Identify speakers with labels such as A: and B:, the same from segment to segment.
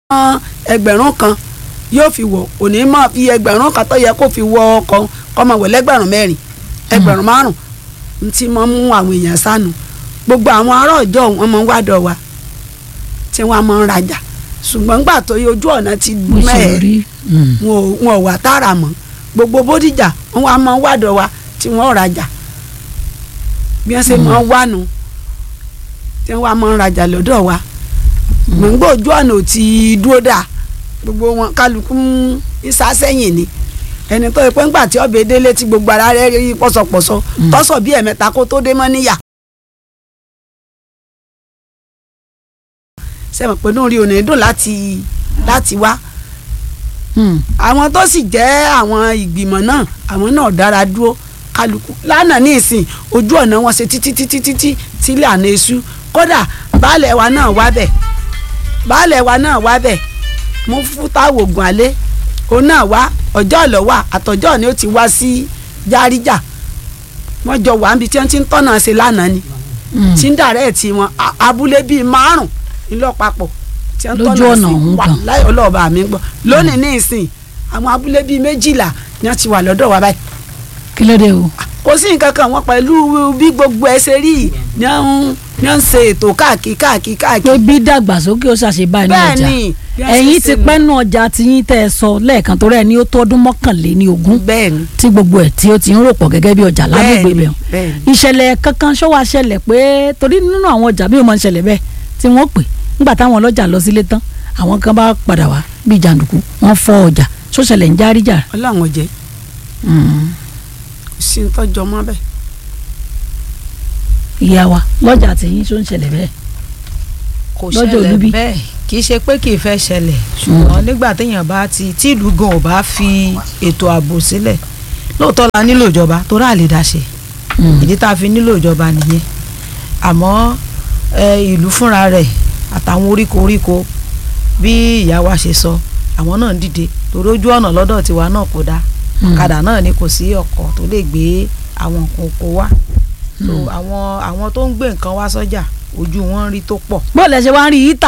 A: ẹgbẹ̀rún kan yóò fi wọ̀ kò ní máa fi ẹgbẹ̀rún kan tó yẹ kó fi wọ ọkọ̀ kọ́ máa wọ̀ lẹ́gbẹ̀rún mẹ́rin ẹgbẹ̀rún márùn ún tí máa mú àwọn èèyàn sánu gbogbo àwọn ará ọjọ́ wọn máa ń wádọ̀ wa tí wọ́n máa ń rajà ṣùgbọ́n gbà tó yẹ ojú ọ̀nà ti
B: mo ṣe
A: mẹ́ẹ̀
B: rí mm.
A: wọn ò wọn ò wà tààrà mọ́ gbogbo bódìjà wọn wá máa ń wádọ̀ wa tí wọ́n rajà bí wọ́n ṣe máa ń wánu tí wọ́n wá máa ń rajà lọ́dọ̀ wa gbòǹgbò ojú ọ̀nà ò ti dúró dà gbogbo wọn kálukú ń ìsásẹ́yìn ni ẹni tó yẹ pé ńgbà tí ọbẹ̀ délé tí gbogbo ara rẹ̀ rí pọ̀sọ̀pọ̀sọ̀ tọ́sọ̀ bí ẹ̀mẹ́ta kó tó dé mọ́ níyà. sẹ́wọ̀n pé inú rí òní dùn láti láti wá
B: Mm.
A: àwọn tó sì jẹ́ àwọn ìgbìmọ̀ náà àwọn náà dára dúró kálukú lánàá ní ìsìn ojú ọ̀nà wọn ṣe títí títí títí sílẹ̀ àná èṣù kódà baálẹ̀ wa náà wá bẹ̀ baálẹ̀ wa náà wá bẹ̀ mú fútáwò ògùn alẹ́ òun náà wá ọjọ́ ọ̀lọ́wà àtọ̀jọ́ ni ó ti wá sí járíjà wọ́n jọ wà níbi tí wọ́n ti ń tọ́nà ṣe lánàá ni
B: Mm.
A: tí ń dàrẹ́ tí wọn a- abúlé bíi márùn ńlọpapọ̀ tí wọ́n
B: Lójú
A: tọ́nà
B: ọ̀nà
A: sí
B: ọ̀hún
A: wà
B: kan.
A: láì ọlọ́ọ̀bà mi gbọ́ lónìí ní ìsìn àwọn abúlé bíi méjìlá ni wọ́n ti wà lọ́dọ̀ wa báyìí
B: kí ló dé o
A: kò sí nǹkan kan wọn pẹ̀lú bí gbogbo ẹ ṣe rí yìí ni wọ́n ń- ni wọ́n ń ṣe ètò káàkiri káàkiri
B: pé
A: káàkiri
B: bí dàgbàsókè ó ṣàṣebá ní
A: bẹ́ẹ̀
B: ọjà
A: ni bí wọ́n ṣe
B: ẹ̀yin
A: ṣe
B: ti
A: nù.
B: pẹ́ nù ọjà tiyín tẹ́ ẹ sọ lẹ́ẹ̀kan tó rẹ̀ ní ó tó ọdún mọ́kànléní ogún
A: bẹ́ẹ̀ ni
B: tí gbogbo ẹ̀ tí ó ti ń rò pọ̀ gẹ́gẹ́ bí ọjà lágbègbè
A: bẹ́ẹ̀ ni
B: bẹ̀
A: bẹ́ẹ̀ ni
B: ìṣẹ̀lẹ̀ kankan ṣọ́wọ́ ṣẹlẹ̀ pé torí nínú àwọn ọjà bí ó máa ń ṣẹlẹ̀ bẹ́ẹ̀ tí wọ́n pè nígbà táwọn ọlọ́jà lọ sílé tán àwọn kan bá padà wá bíi jàǹdùkú wọ́n fọ́ ọjà ṣọ́ṣẹlẹ̀ ń járíjà
A: ọlọ́run ọ̀jẹ̀
B: Mm.
A: kò sí ní tọ́jú ọmọ bẹ́ẹ̀
B: ìyá wa lọ́jà tiyín ṣó ń ṣẹlẹ̀ bẹ́ẹ̀
C: kò
B: Lọ́jọ́
C: ṣẹlẹ̀
B: olúbí.
C: bẹ́ẹ̀ kì í ṣe pé kì í fẹ́ ṣẹlẹ̀ ṣùgbọ́n nígbà téèyàn bá ti tí ìlú gan ò bá fi ètò ààbò sílẹ̀ lóòótọ́ la nílò ìjọba tó rà lè dáṣe
B: Mm.
C: ìdí tá a fi nílò ìjọba nìyẹn àmọ́ ẹ, ìlú fúnra rẹ̀ àtàwọn oríko oríko bí ìyá wa ṣe sọ àwọn náà ń dìde torí ojú ọ̀nà lọ́dọ̀ tiwa náà kò dáa
B: Mm.
C: ọ̀kadà náà ni kò sí ọkọ̀ tó lè gbé àwọn nǹkan oko wá so àwọn àwọn tó ń gbé nǹkan wá sọ́jà ojú wọn rí tó pọ̀
B: bó lẹ ṣe wá ń rí yìí tà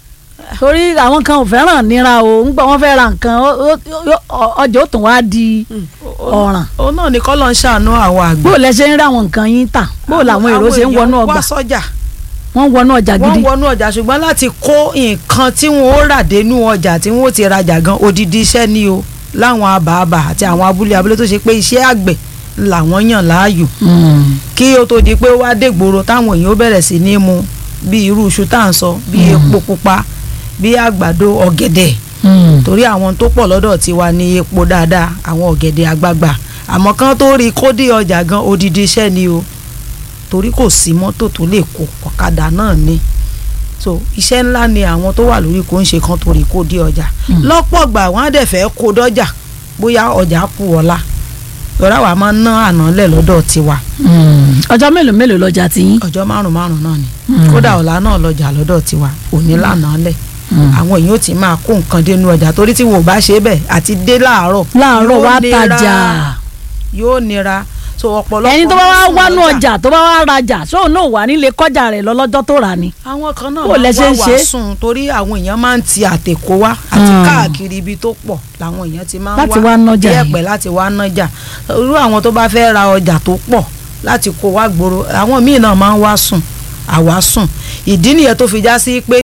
B: torí àwọn kan ò fẹ́ràn níra o ń gbọ́ wọ́n fẹ́ ra nǹkan ó- ó- ó- ọjà ó tún wá di ọ̀ràn
C: òun náà ni kọ́lọ́ ń ṣàánú àwọn àgbẹ̀.
B: bó lẹ ṣe ń rí àwọn nǹkan yín tà bó làwọn èrò ṣe ń wọnú
C: àwọn èèyàn
B: ọgbà
C: wá sọ́jà
B: wọ́n ń wọnú ọjà
C: wọ́n
B: gidi
C: wọnú ọjà ṣùgbọ́n láti kó nǹkan tí wọ́n ó rà dénú ọjà tí wọ́n ó ti rajà gan odidi iṣẹ́ ni o láwọn àbààbà àti àwọn abúlé abúlé tó ṣe pé iṣẹ́ àgbẹ̀ làwọn yàn láàyò
B: Mm.
C: kí ó tó di pé ó wá dégboro táwọn èèyàn ó bẹ̀rẹ̀ sí ní mu bí irú iṣu tá à ń sọ bí epo pupa bí àgbàdo ọ̀gẹ̀dẹ̀
B: Mm.
C: torí àwọn tó pọ̀ lọ́dọ̀ tiwa ní epo dáadáa àwọn ọ̀gẹ̀dẹ̀ àgbagbà àmọ́ kán tó rí kó dé ọjà gan odidi iṣẹ́ ni o torí kò sí mọ́tò tó lè kó ọ̀kadà náà ni so iṣẹ́ ńlá ni àwọn tó wà lórí kò ń ṣe kan torí kó dé ọjà lọ́pọ̀ gbà wọ́n á dẹ̀ fẹ́ kó dọ́jà bóyá ọjà kù ọ̀la lọ́ra wa máa ń ná àná lẹ̀ lọ́dọ̀ tiwa
B: Mm. ọjọ́ mélòó mélòó lọ́jà tiyín
C: ọjọ́ márùn márùn náà ni
B: Mm.
C: kódà ọ̀la náà lọ́jà lọ́dọ̀ tiwa òní lànà lẹ̀
B: Mm.
C: àwọn èèyàn ò tí máa kó nǹkan dénú ọjà torí tí wọn ò bá ṣe bẹ́ẹ̀ àti dé láàárọ̀
B: láàárọ̀
C: yóò
B: wá
C: nira,
B: tajà
C: yóò nira so ọ̀pọ̀lọpọ̀
B: ẹni tó bá wá
C: ló sùn
B: wánú
C: lọ́jà.
B: ọjà tó bá wá rajà sóun náà wà nílé kọjá rẹ̀ lọ́lọ́jọ́ tó rà ni
C: àwọn kan náà
B: Bó lẹ ṣe
C: máa
B: ń
C: wá
B: ṣe?
C: wá sùn torí àwọn èèyàn máa ń ti àtẹ̀kọ́ wá àti
B: Mm.
C: káàkiri ibi tó pọ̀ làwọn èèyàn ti máa ń
B: Láti wá nájà
C: bí
B: yìí.
C: ẹ̀pẹ̀ láti wá nájà irú àwọn tó bá fẹ́ ra ọjà tó pọ̀ láti kó wá gbòòrò àwọn míì náà máa ń wá sùn àwa sùn ìdí nìyẹn tó fi já sí pé